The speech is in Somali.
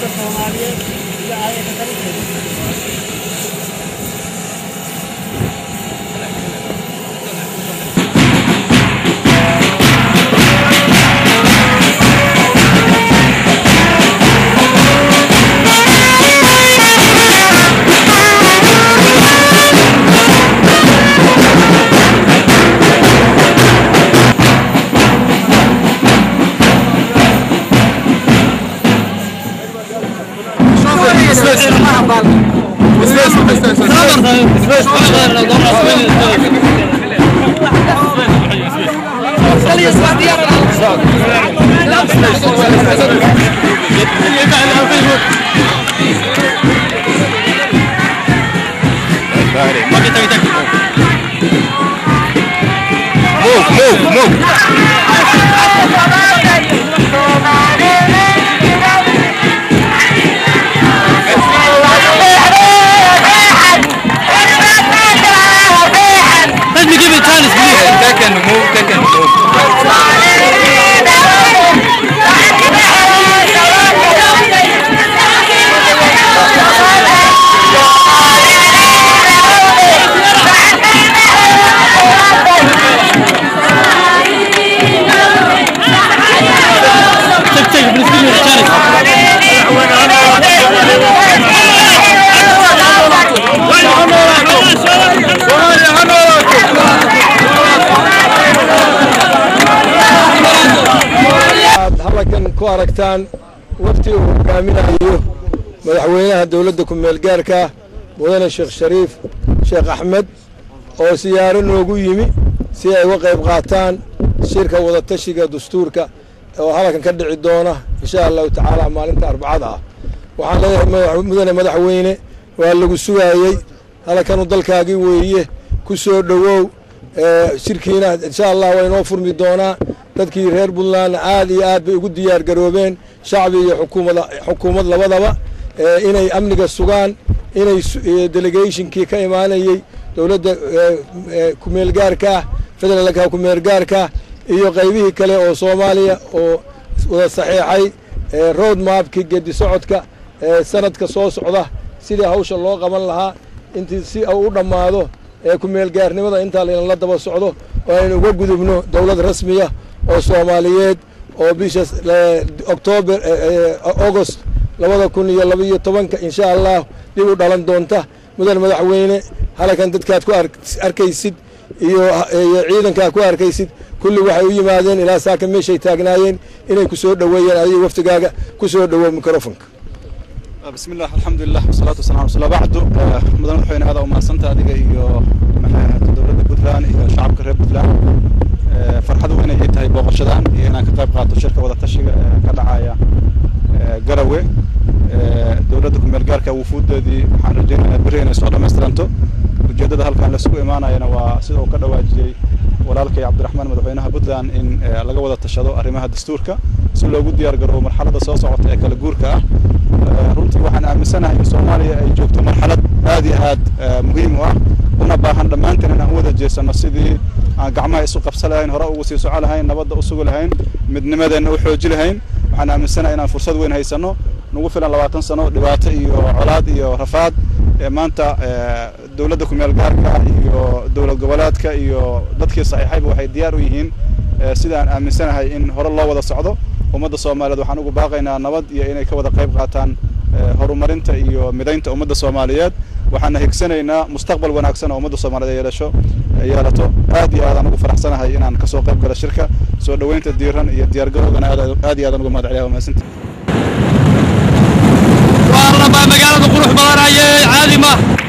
dadka soomaaliyeed iyo ayaga talinteeda Let me give it chance, please. Take and move, take and move. Take, take, please give me a chance. aad halkan ku aragtaan wafti uu hogaaminayo madaxweynaha dowladda ku-meel gaarka mudane sheekh shariif sheekh axmed oo siyaaro noogu yimi si ay uga qayb qaataan shirka wadatashiga dastuurka oo halkan ka dhici doona insha allahu tacaala maalinta arbacada ah waxaan leeyahay madax- mudane madaxweyne waa lagu sugaayey halkanu dalkaagii weeye ku soo dhowow ee, shirkiina insha allah waa inoo furmi doonaa dadkii reer puntlandna aad iyo aad bay ugu diyaar garoobeen shacbi iyo xukuumada xukuumad labadaba ee, inay amniga sugaan inay su- ee, delegationkii ka imaanayey dowladda ee, ee, kumeel gaarka federaalka kumeel gaarka iyo qaybihii kale oo soomaaliya oo wada saxiixay ee, road mapkii gedi socodka ee, sanadka soo socda sidii hawsha loo qaban lahaa intii si uu u dhammaado ee kumeel gaarnimada intaa laynala daba socdo oo aynu uga gudubno dowlad rasmiya oo soomaaliyeed oo bisha oktoober august labada kun iyo labaiyo tobanka insha allah dib u dhalan doonta mudan madaxweyne halkan dadkaad ku ark- arkaysid iyo iyo ciidankaa ku arkaysid kulli waxay u yimaadeen ilaa saaka meeshay taagnaayeen inay ku soo dhoweeyeen adiga waftigaaga ku soo dhowow microfonka بسم الله الحمد لله والصلاة والسلام على رسول الله بعد مدن مدحويne aad umahadsanta adiga iyo maxay ahayd dowladda puntland iyo shacabka reer puntland Eh, farxad weyn ay tahay booqashadan iyo inaan ka qayb qaato shirka wada tashiga ee ka dhacaya eh, garawe Eh, dowladda kumeel gaarka wufuudeedii waxaan rajaynayaa berri inay soo dhammaystiranto ujeeddada halkan laisugu imaanayana waa sida uu ka dhawaajiyey walaalkay cabdiraxmaan madaxweynaha puntland in eh, laga wada tashado arrimaha dastuurka si loogu diyaar garoobo marxaladda soo socota ee kala guurka ah Eh, runtii waxaan aaminsanahay in soomaaliya ay joogto marxalad aad iyo aad eh, muhiim u ah una baahan dhammaanteen inaan u wada jeesano sidii aan gacmaha isu qabsan lahayn hore ugu sii soco lahayn nabadda u sugi lahayn midnimadeenna u xooji lahayn waxaan aaminsanahay inaan fursad weyn haysano nagu filan labaatan sano dhibaato iyo colaad iyo rafaad ee maanta eh, dowladda kumeel gaarka iyo dowlad goboleedka iyo dadkii saxiixayba waxay diyaar u yihiin eh, sida aan aaminsanahay in hore loo wada socdo ummadda soomaaliyeed waxaan ugu baaqaynaa nabad iyo inay ka wada qayb qaataan eh, horumarinta iyo midaynta ummadda soomaaliyeed waxaana higsanaynaa mustaqbal wanaagsan oo ummadda soomaaliyeed yeelasho yeelato aad iyo aadaan ugu faraxsanahay inaan kasoo qayb galo shirka soo dhoweynta diiran iyo diyaargarowgana aad aad iyo aadaan uga mahad celiyaa waa mahadsantihin waa rabaa magaalada qurux badan ayay caadi ma